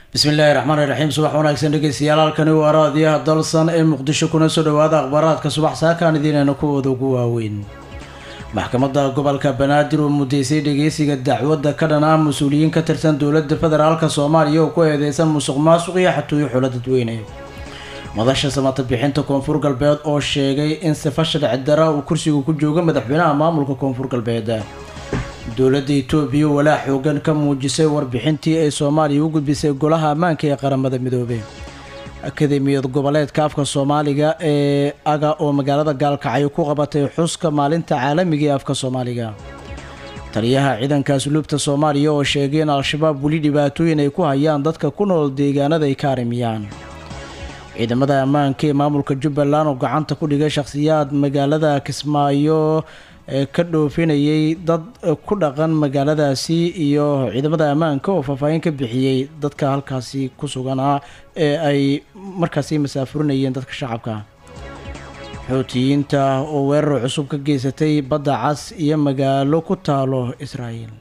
bismillaahi raxmaani raxiim subax wanaagsan dhegeystayaal halkani waa raadiyaha dalsan ee muqdisho kuna soo dhawaada akhbaaraadka subax saakaan idiinayna kuwooda ugu waaweyn maxkamadda gobolka banaadir oo mudeysay dhegeysiga dacwadda ka dhan ah mas-uuliyiin ka tirsan dowladda federaalka soomaaliya oo ku eedeysan musuq maasuq iyo xatooyo xulo dadweyne madasha samata bixinta koonfur galbeed oo sheegay in sifa sharci dara uu kursiga ku joogo madaxweynaha maamulka koonfur galbeed dowladda itoobiya walaa xoogan ka muujisay warbixintii ay soomaaliya u gudbisay golaha ammaanka ee qaramada midoobey akademiyad goboleedka afka soomaaliga ee aga oo magaalada gaalkacyo ku qabatay xuska maalinta caalamiga ee afka soomaaliga taliyaha ciidanka asluubta soomaaliya oo sheegay in al-shabaab weli dhibaatooyin ay ku hayaan dadka ku nool deegaanada ay ka arimiyaan ciidamada ammaanka ee maamulka jubbaland oo gacanta ku dhigay shakhsiyaad magaalada kismaayo ee ka dhoofinayay dad ku dhaqan magaaladaasi iyo ciidamada ammaanka oo faahfaahin ka bixiyey dadka halkaasi ku suganaa ee ay markaasi masaafurinayeen dadka shacabka xoutiyiinta oo weerar cusub ka geysatay badda cas iyo magaalo ku taalo israa'iil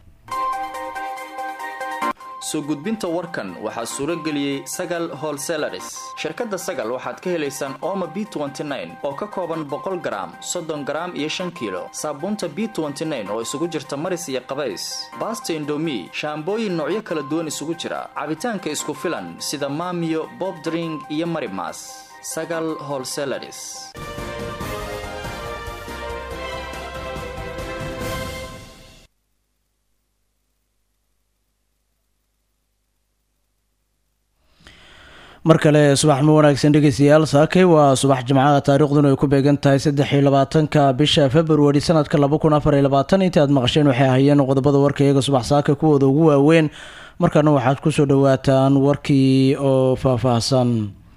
soo gudbinta warkan waxaa suuro geliyey sagal holselaris shirkadda sagal waxaad ka helaysaan ooma b oo ka kooban boqol garaam soddon garaam iyo shan kiilo saabuunta b oo isugu jirta maris iyo qabays baasta indomi shaambooyin noocyo kala duwan isugu jira cabitaanka isku filan sida maamiyo bobdring iyo marimas sagal holselaris mar kale subaxma wanaagsan dhegeystayaal saakay waa subax jimcaha taariikhduna ay ku beegan tahay saddex iyo labaatanka bisha februari sanadka laba kun afar iyo labaatan intii aad maqasheen waxay ahaayeen qodobada warka iyaga subax saaka kuwooda ugu waaweyn markaana waxaad kusoo dhawaataan warkii oo faahfaahsan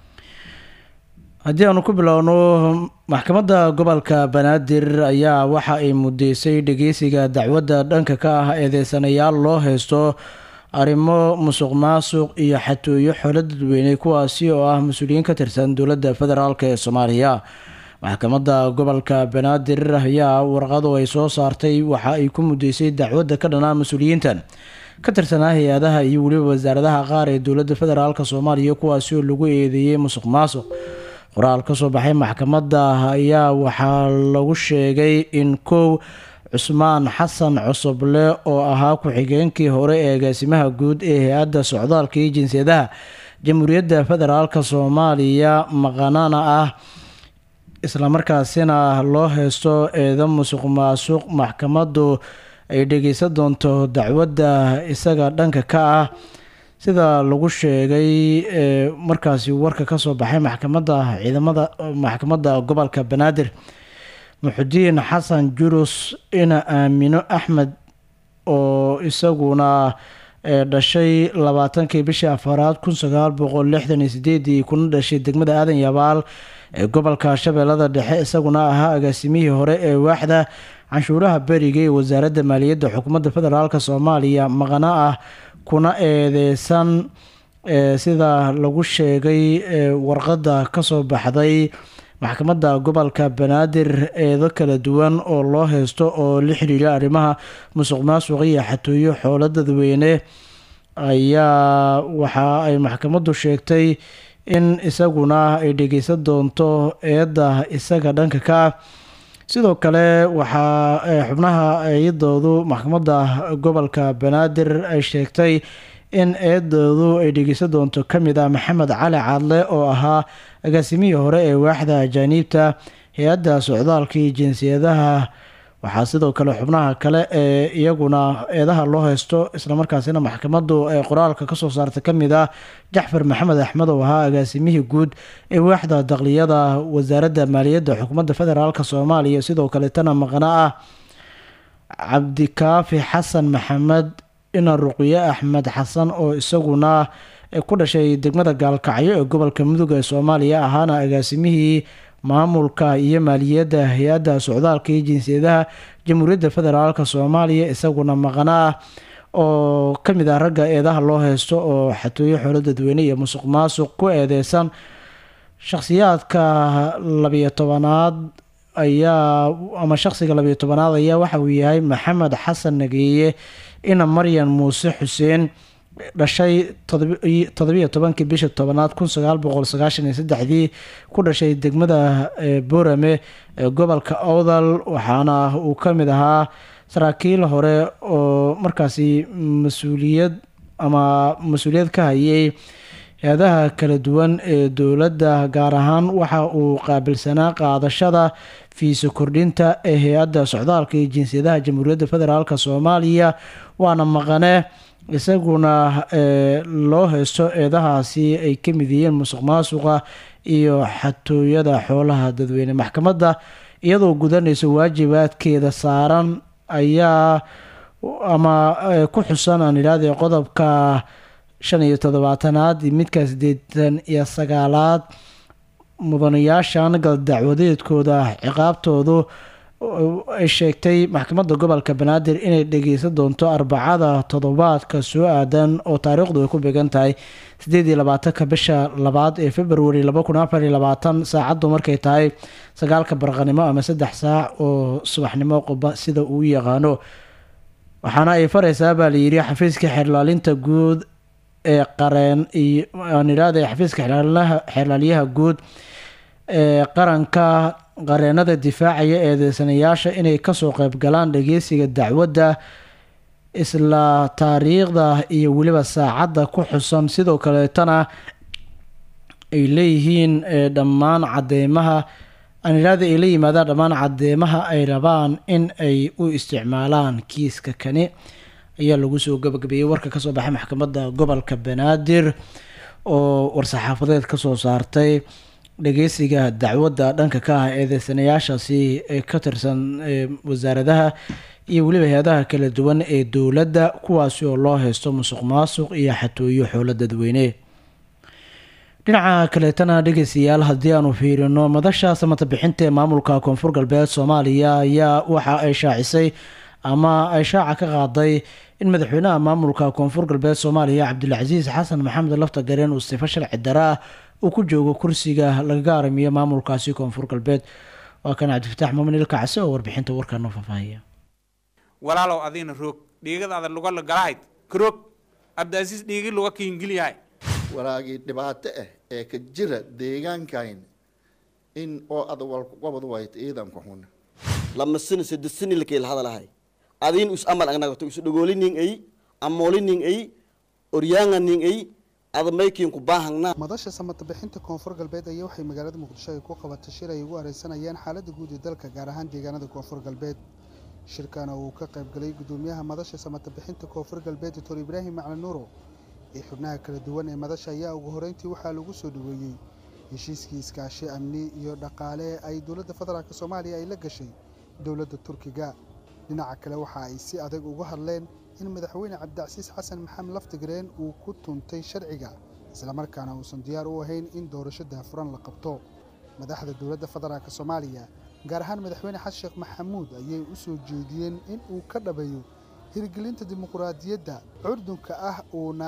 haddii aanu ku bilowno maxkamadda gobolka banaadir ayaa waxa ay mudeysay dhegeysiga dacwadda dhanka ka ah eedeysanayaal loo haysto arrimo musuq maasuq iyo xatooyo xoolo dadweyne kuwaasi oo ah mas-uuliyiin ka tirsan dowladda federaalk ee soomaaliya maxkamadda gobolka banaadir ayaa warqadu ay soo saartay waxa ay ku mudeysay dacwadda ka dhanaa mas-uuliyiintan ka tirsanaa hay-adaha iyo weliba wasaaradaha qaar ee dowladda federaalk soomaaliya kuwaasi oo lagu eedeeyey musuq maasuq qoraal kasoo baxay maxkamadda ayaa waxaa lagu sheegay in kow cusmaan xasan cusuble oo ahaa ku-xigeenkii hore ee agaasimaha guud ee hay-adda socdaalka iyo jinsiyadaha jamhuuriyadda federaalk soomaaliya maqanana ah islamarkaasina loo haysto eedo musuq maasuq maxkamaddu ay dhegeysan doonto dacwadda isaga dhanka ka ah sida lagu sheegay markaasi warka kasoo baxay maxkamadda ciidamada maxkamadda gobolka banaadir muxudiin xasan jurus ina aamino axmed oo isaguna dhashay labaatankii bishii afaraad kun sagaal boqol lixdan iyo sideedii kuna dhashay degmada aadan yabaal ee gobolka shabeellada dhexe isaguna ahaa agaasimihii hore ee waaxda canshuuraha beriga ee wasaaradda maaliyadda xukuumadda federaalk soomaaliya maqana ah kuna eedeysan sida lagu sheegay warqadda kasoo baxday maxkamadda gobolka banaadir eedo kala duwan oo loo haysto oo la xiriira arrimaha musuq maasuq iyo xatooyo xoolo dadweyne ayaa waxa ay maxkamaddu sheegtay in isaguna ay dhegeysan doonto eedda isaga dhanka ka ah sidoo kale waxaa xubnaha eedoodu maxkamadda gobolka banaadir ay sheegtay in eedoodu ay dhegeysan doonto ka mid ah maxamed cali cadle oo ahaa agaasimihii hore ee waaxda ajaaniibta hay-adda socdaalka iyo jinsiyadaha waxaa sidoo kale xubnaha kale ee iyaguna eedaha loo haysto islamarkaasina maxkamaddu ee qoraalka kasoo saartay ka mid ah jaxfar maxamed axmed oo ahaa agaasimihii guud ee waaxda daqliyada wasaaradda maaliyadda xukuumadda federaalk soomaaliya sidoo kaleetana maqna ah cabdikaafi xasan maxamed ina ruqye axmed xasan oo isaguna ku dhashay degmada gaalkacyo ee gobolka mudug ee soomaaliya ahaana agaasimihii maamulka iyo maaliyadda hay-adda socdaalka iyo jinsiyadaha jamhuuriyadda federaalk soomaaliya isaguna maqana ah oo ka mid ah ragga eedaha loo haysto oo xatooyo xoolo dadweyne iyo musuq maasuq ku eedeysan shakhsiyaadka labiyo tobanaad ayaa ama shaqsiga labiyo tobanaad ayaa waxa uu yahay maxamed xasan nageeye ina maryan muuse xuseen dhashay toddobiyo tobankii bisha tobanaad kun sagaal boqol sagaashan iyo saddexdii ku dhashay degmada boorame ee gobolka owdal waxaana uu ka mid ahaa saraakiil hore oo markaasi mas-uuliyad ama mas-uuliyad ka hayay hay-adaha kala duwan ee dowladda gaar ahaan waxa uu qaabilsanaa qaadashada fiiso kordhinta ee hay-adda socdaalka iyo jinsiyadaha jamhuuriyadda federaalk soomaaliya waana maqane isaguna loo heysto eedahaasi ay ka mid yihiin musuq maasuqa iyo xatooyada xoolaha dadweyne maxkamadda iyadoo gudanaysa waajibaadkeeda saaran ayaa ama ku xusan aan idhaahday qodobka shan iyo toddobaatanaad iyo midka siddeetan iyo sagaalaad mudanayaashan galdacwadeedkooda ciqaabtoodu ay sheegtay maxkamadda gobolka banaadir inay dhageysan doonto arbacada toddobaadka soo aadan oo taariikhdu ay ku beegan tahay sideed iyo labaatanka bisha labaad ee februari laba kun afar iyo labaatan saacaddu markay tahay sagaalka barqanimo ama saddex saac oo subaxnimo qoba sida uu yaqaano waxaana ay fareysaa baa layidhi xafiiska xeerlaalinta guud ee qareen iyo aan idhaahday xafiiska xeerlaalyaha guud ee qaranka qareenada difaacaya eedeysanayaasha inay kasoo qeyb galaan dhageysiga dacwadda isla taariikhda iyo weliba saacadda ku xusan sidoo kaleetana ay leeyihiin dhammaan cadeymaha aan idhaahda ay la yimaadaan dhammaan cadeymaha ay rabaan in ay u isticmaalaan kiiska kani ayaa lagu soo gabagabeeyey warka kasoo baxay maxkamadda gobolka banaadir oo war-saxaafadeed kasoo saartay dhageysiga dacwadda dhanka ka ah eedeysanayaashaasi ee ka tirsan wasaaradaha iyo weliba hay-adaha kala duwan ee dowladda kuwaasi oo loo heysto musuq maasuq iyo xatooyo xoolo dadweyne dhinaca kaleetana dhegeystayaal haddii aanu fiirino madasha samata bixinta ee maamulka koonfur galbeed soomaaliya ayaa waxa ay shaacisay ama ay shaaca ka qaaday in madaxweynaha maamulka koonfur galbeed soomaaliya cabdilcasiis xasan maxamed lafta gareen uu sifo sharci dara ah uu ku joogo kursiga lagaga aramiyo maamulkaasi koonfur galbeed waa kan cabdifataax muumin ilkacsi oo warbixinta warkaano faahfaahiya walaalow adiina roog dhiigadaada luga galahayd karoog cabdiasiis dhiigi luga kiingilyahay walaagii dhibaato ah ee ka jira deegaankayn in oo ada walqabad wayt ciidanku xun lama sano saddex sani lakayla hadalahay adiin us amal agnagato isu dhagolinin ay amoolinin ay oryaanganin ay adamaykiin ku baahangnaa madasha samata bixinta koonfur galbeed ayaa waxay magaalada muqdisho ay ku qabatay shir ay ugu areysanayaan xaaladda guud ee dalka gaar ahaan deegaanada koonfur galbeed shirkana uu ka qaybgalay gudoomiyaha madasha samata bixinta koonfur galbeed doctor ibraahim maclin nuuro iyo xubnaha kala duwan ee madasha ayaa ugu horeyntii waxaa lagu soo dhaweeyey heshiiskii iskaashi amni iyo dhaqaale ay dowladda federaalk soomaaliya ay la gashay dowladda turkiga dhinaca kale waxa ay si adag uga hadleen in madaxweyne cabdicasiis xasan maxamed laftigreen uu ku tuntay sharciga islamarkaana uusan diyaar u ahayn in doorasho daafuran la qabto madaxda dowladda federaalk soomaaliya gaar ahaan madaxweyne xasan sheekh maxamuud ayay u soo jeediyeen in uu ka dhabeeyo hirgelinta dimuquraadiyadda curdunka ah uuna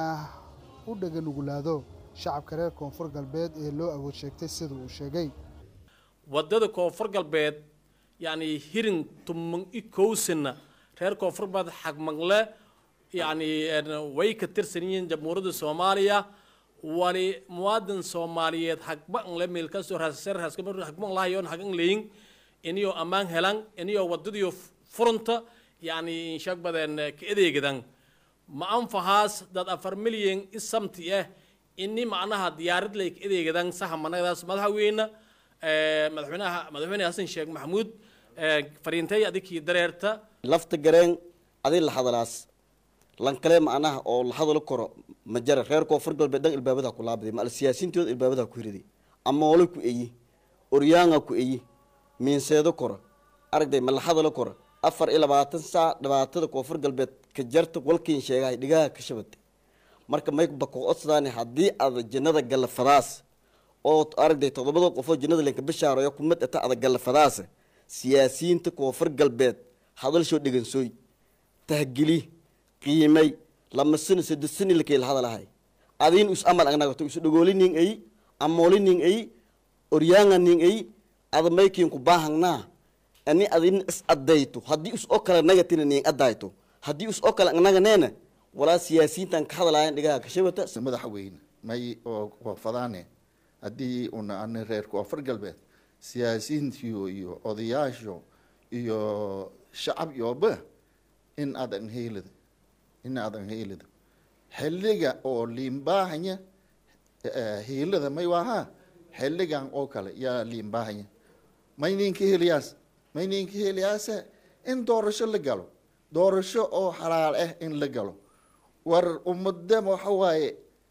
u dhaganugulaado shacabka reer koonfur galbeed ee loo awood sheegtay sida uu sheegay wadada koonfur galbeed yacni hirin tuman i kowsana reer koonfur galbeed xagmangle yacni way ka tirsan yihiin jamhuuriyadda soomaaliya wali muwaadin soomaaliyeed hagbangle meelkasoo hagban lahayoon hagan leyin iniyo ammaan helan iniyo wadadiyo furunta yacni inshaag badan ka adeegadan ma anfahaas dad afar milyan isamti ah ini macnaha diyaarad lay ka adeegadan saha managadaas madaxweyne madaxweynaha madaxweyne xasan sheekh maxamuud fariintay adikii dareerta lafta gareen adi la hadalaas lan kale macnaha oo la hadalo karo ma jara reer koonfur galbeed dhan ilbaabada ku laabaday ma al siyaasiintooda ilbaabada ku hiriday amoole ku eyi oryaanga ku eyi miinseedo koro aragday ma la hadalo koro afar iyo labaatan saac dhibaatada koonfur galbeed ka jarta walkiin sheegahay dhigaha ka shabata marka may bako odsadaan haddii aad jannada gallafadaas oo aragday toddobada qofoo jannada lenka bishaarayo kumid ata ada gallafadaas siyaasiyiinta koonfur galbeed hadalshoo dhegansooy tahgeli qiimay lama sano saddex sani lakayla hadalahay adiin us amal agnagato isu dhagolinin ay amoolinin ay oryaanganin ay adamaykiin ku baahangnaa ani adin is adayto haddii us oo kale nagatina nin adayto haddii us oo kale naganeena walaa siyaasiyiintan ka hadlaayeen dhigaha kashabata madaxweyne may oo wafadaane haddii una ani reer koonfur galbeed siyaasiyiintiyo iyo odayaasho iyo shacab yooba in adan heelida in adan heelida xilliga oo liimbaahanya hiilada may waaha xilligan oo kale yaa liimbaahanya may ninka heliyaas may ninka heliyaase in doorasho la galo doorasho oo xalaal ah in la galo war ummadda waxa waaye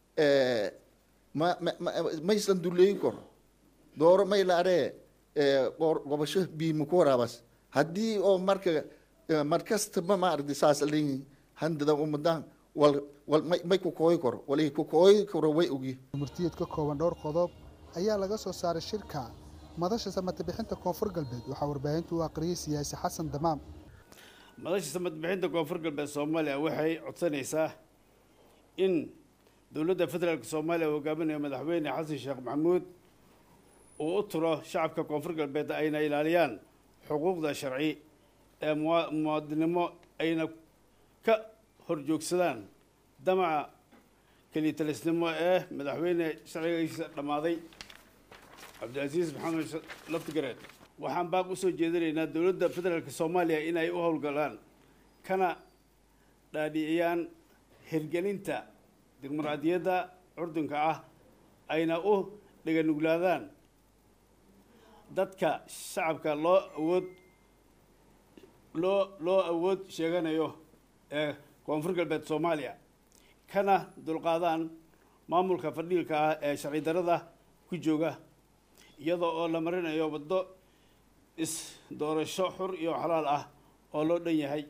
ma ma maysan duleyn karo dooro may la aree gobasho biima ku waraabas haddii oo marka markastaba ma aragti saas leeyihin handada ummadan wal wal may may ku kooyi karo walay ku kooyi karo way ogi murtiyeed ka kooban dhowr qodob ayaa laga soo saaray shirka madasha samata bixinta koonfur galbeed waxaa warbaahintu u aqriyay siyaasi xasan damaam madasha samad bixinta koonfur galbeed soomaaliya waxay codsanaysaa in dowladda federaalk soomaaliya uu hogaaminayo madaxweyne xasan sheekh maxamuud uu u turo shacabka koonfur galbeed ayna ilaaliyaan xuquuqda sharci ee mua- muwaadinimo ayna ka horjoogsadaan damaca kelitalisnimo ee madaxweyne sharcigiisa dhammaaday cabdilcasiis maxamed sh- laftigareed waxaan baaq usoo jeedinaynaa dowladda federaalk soomaaliya inay u howlgalaan kana dhaadhiciyaan hirgelinta dimuqraadiyadda curdunka ah ayna u dhiganuglaadaan dadka shacabka loo awood loo loo awood sheeganayo ee koonfur galbeed soomaaliya kana dulqaadaan maamulka fadhiilka ah ee sharci darada ku jooga iyadoo oo la marinayo waddo is doorasho xur iyo xalaal ah oo loo dhan yahay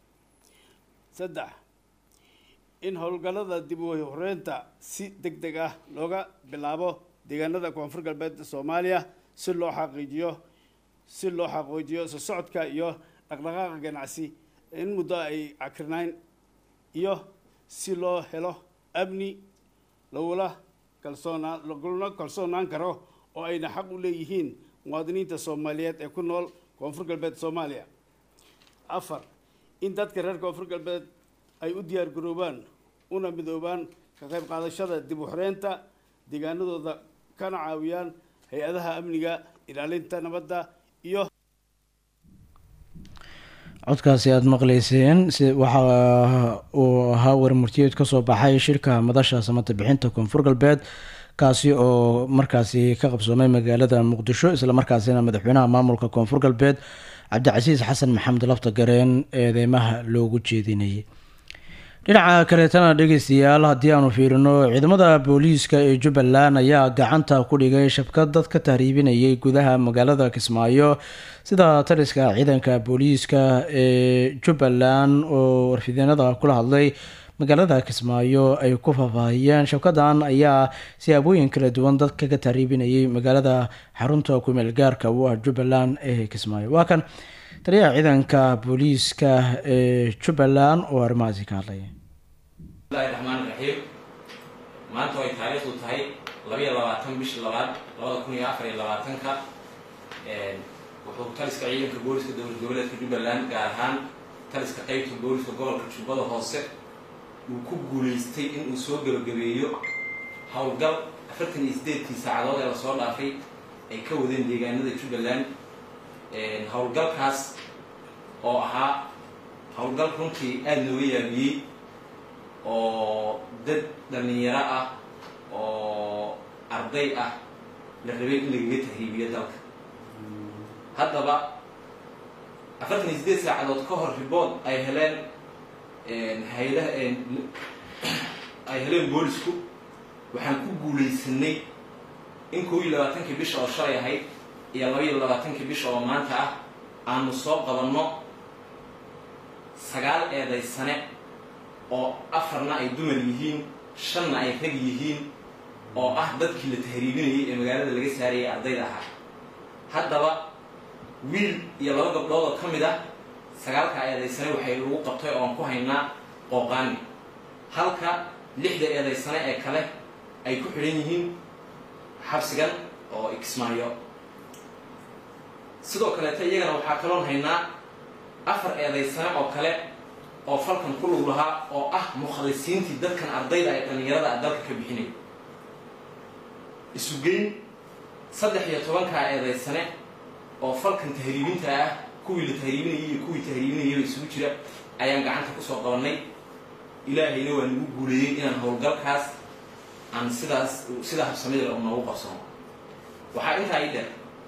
saddex in howlgallada dib u horeynta si deg deg ah looga bilaabo deegaanada koonfur galbeed soomaaliya si loo xaqiijiyo si loo xaqiijiyo soo socodka iyo dhaqdhaqaaqa ganacsi in muddo ay cakirnayn iyo si loo helo amni lagula kalsoonaa lagula kalsoonaan karo oo ayna xaq u leeyihiin muwaadiniinta soomaaliyeed ee ku nool koonfur galbeed soomaaliya afar in dadka reer koonfur galbeed ay u diyaar garoobaan una midoobaan ka qayb qaadashada dib u xoreynta deegaanadooda kana caawiyaan hay-adaha amniga ilaalinta nabadda iyo codkaasi aada maqleyseen si waxa uu ahaa warmurtiyeed kasoo baxay shirka madasha samata bixinta koonfur galbeed kaasi oo markaasi ka qabsoomay magaalada muqdisho islamarkaasina madaxweynaha maamulka koonfur galbeed cabdicasiis xasan maxamed lafta gareen eedeymaha loogu jeedinayay dhinaca kaleetana dhegeystayaal haddii aanu fiirino ciidamada booliiska ee jubbaland ayaa gacanta ku dhigay shabkad dad ka tahriibinayay gudaha magaalada kismaayo sida taliska ciidanka booliiska ee jubbaland oo warfideenada kula hadlay magaalada kismaayo ay ku faahfaahiyeen shabkadan ayaa siyaabooyin kala duwan dad kaga tahriibinayay magaalada xarunta kumeel gaarka u ah jubbaland ee kismaayo waa kan taliyaha ciidanka booliiska ee jubbaland oo arrimahaasi ka hadlaya bismillahi raxmaani raxiim maanta way taariikhdu tahay labayo labaatan bishii labaad labada kun iyo afar iyo labaatanka wuxuu taliska ciidanka booliska dowlad goboleedka jubbaland gaar ahaan taliska qeybta booliska gobolka jubbada hoose uu ku guuleystay inuu soo gebagabeeyo howlgal afartan iyo sideedkii saacadood ee lasoo dhaafay ay ka wadeen deegaanada jubbaland howlgalkaas oo ahaa howlgal runtii aada looga yaabiyey oo dad dhalinyaro ah oo arday ah la rabay in lagaga tahriibiyo dalka haddaba afartan iyo sideed saacadood ka hor ribood ay heleen hay-adaha ay heleen boolisku waxaan ku guulaysanay in koob iyo labaatankii bisha oo shalay ahayd iyo laba iyo labaatankii bisha oo maanta ah aanu soo qabanno sagaal eeday sane oo afarna ay dumar yihiin shanna ay rag yihiin oo ah dadkii la tahriibinayay ee magaalada laga saarayay ardayda ahaa haddaba wiil iyo laba gabdhood oo ka mid ah sagaalka eedaysane waxay lagu qabtay oon ku haynaa qooqaani halka lixda eedaysane ee kale ay ku xidhan yihiin xabsigan oo ikismaayo sidoo kaleeta iyagana waxaa kaloon haynaa afar eedaysane oo kale oo falkan ku lug lahaa oo ah mukhalisiintii dadkan ardayda ee dhallinyarada ah dalka ka bixinay isugeyn saddex iyo tobankaa eedaysane oo falkan tahriibinta ah kuwii la tahriibinayay iyo kuwii tahriibinayaba isugu jira ayaan gacanta kusoo qabanay ilaahayna waa nagu guuleeyey inaan howlgalkaas aan sidaas sida habsamida u noogu qabsano waxaa intaa ii dheer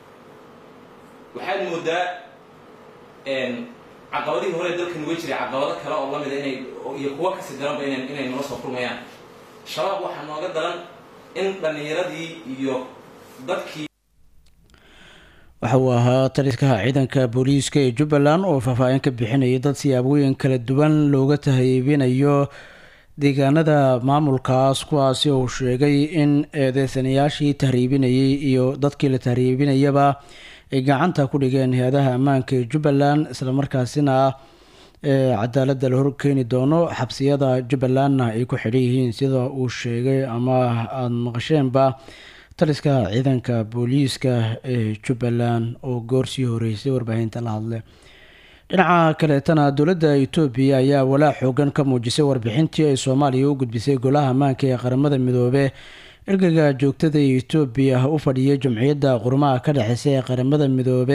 waxaad moodaa caqabadihii hore dalkan uga jiray caqabado kale oo lamida inay iyo kuwo kasi daranba ina inay nala soo kulmayaan shabaab waxaa nooga daran in dhallinyaradii iyo dadkii waxa uu ahaa taliskaha ciidanka booliiska ee jubbaland oo faahfaahin ka bixinayay dad siyaabooyin kala duwan looga tahaybinayo deegaanada maamulkaas kuwaasi uu sheegay in eedeysanayaashii tahriibinayay iyo dadkii la tahriibinayaba ay gacanta ku dhigeen hay-adaha ammaanka ee jubbaland islamarkaasina cadaaladda la horkeeni doono xabsiyada jubbalandna ay ku xidhan yihiin sida uu sheegay ama aada maqasheenba taliska ciidanka booliiska ee jubbaland oo goorsii horeysay warbaahinta la hadle dhinaca kaleetana dowladda etoobiya ayaa walaac xoogan ka muujisay warbixintii ay soomaaliya u gudbisay golaha ammaanka ee qaramada midoobe ergeyga joogtada ee etoobiya u fadhiyay jumciyadda qurumaha ka dhexeysa ee qaramada midoobe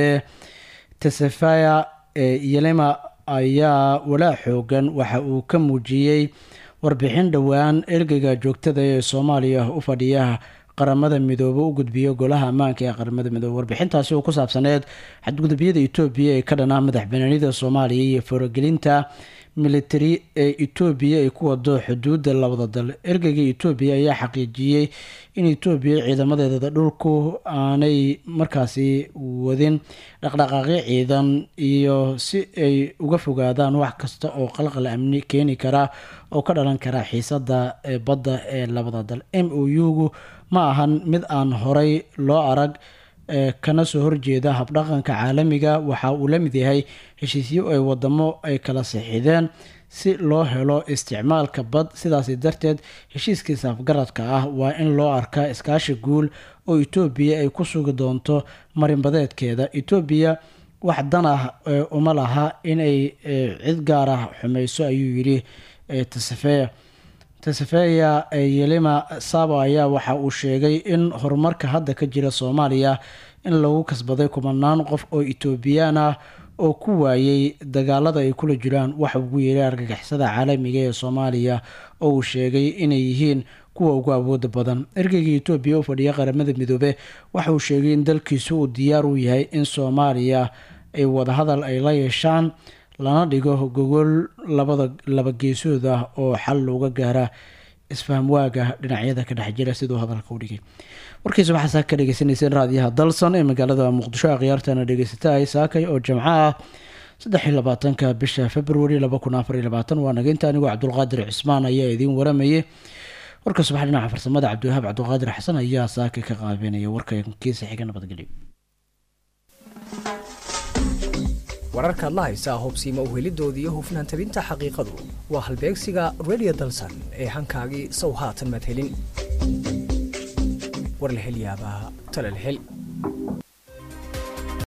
tesefaya yelema ayaa walaac xoogan waxa uu ka muujiyey warbixin dhowaan ergeyga joogtada ee soomaaliya u fadhiya qaramada midoobe u gudbiyo golaha ammaanka ee qaramada midoobe warbixintaasi oo ku saabsaneed xadgudubyada etoobiya ee ka dhanaa madaxbanaanida soomaaliya iyo faragelinta militari ee etoobiya ay ku wado xuduudda labada dal ergeyga etoobiya ayaa xaqiijiyey in etoobiya ciidamadeeda dhulku aanay markaasi wadin dhaqdhaqaaqyo ciidan iyo si ay uga fogaadaan wax kasta oo qalqal amni keeni kara oo ka dhalan kara xiisada ee badda ee labada dal m o u-gu ma ahan mid aan horay loo arag kana soo horjeeda habdhaqanka caalamiga waxa uu la mid yahay heshiisyo ay wadamo ay kala sixideen si loo helo isticmaalka bad sidaasi darteed heshiiskiisa afgaradka ah waa in loo arkaa iskaashi guul oo etoobiya ay ku sugi doonto marinbadeedkeeda etoobiya wax dan ah uma laha inay cid gaar ah xumeyso ayuu yidhi tasafeya tasafeya yelima sabo ayaa waxa uu sheegay in horumarka hadda ka jira soomaaliya in lagu kasbaday kumanaan qof oo etoobiyaan ah oo ku waayay dagaalada ay kula jiraan waxa ugu yeeray argagixisada caalamiga ee soomaaliya oo uu sheegay inay yihiin kuwa ugu awooda badan ergeyga etoobiya u fadhiya qaramada midoobe waxa uu sheegay in dalkiisu uu diyaar u yahay in soomaaliya ay wadahadal ay la yeeshaan lana dhigo gogol labada laba geesood ah oo xal looga gaara isfahamwaaga dhinacyada ka dhex jira siduu hadalka u dhigay warkiisa waxaa saaka ka dhegeysaneyseen raadiyaha dalson ee magaalada muqdisho akhyaartana dhegeysatahay saakay oo jamco ah saddex iyo labaatanka bisha februari laba kun afar iyo labaatan waa nageynta anigoo cabdulqaadir cismaan ayaa idiin waramayay warka subax dhinaca farsamada cabdiwahaab cabdulqaadir xasan ayaa saaka ka qaabeynaya warka kiisa xiga nabadgelyo wararkaad la haysaa hobsiima uhelidooda iyo hufnaan tabinta xaqiiqadu waa halbeegsiga redio dalsan ee hankaagii sow haatan madhelin war la hel yaabaa talal hel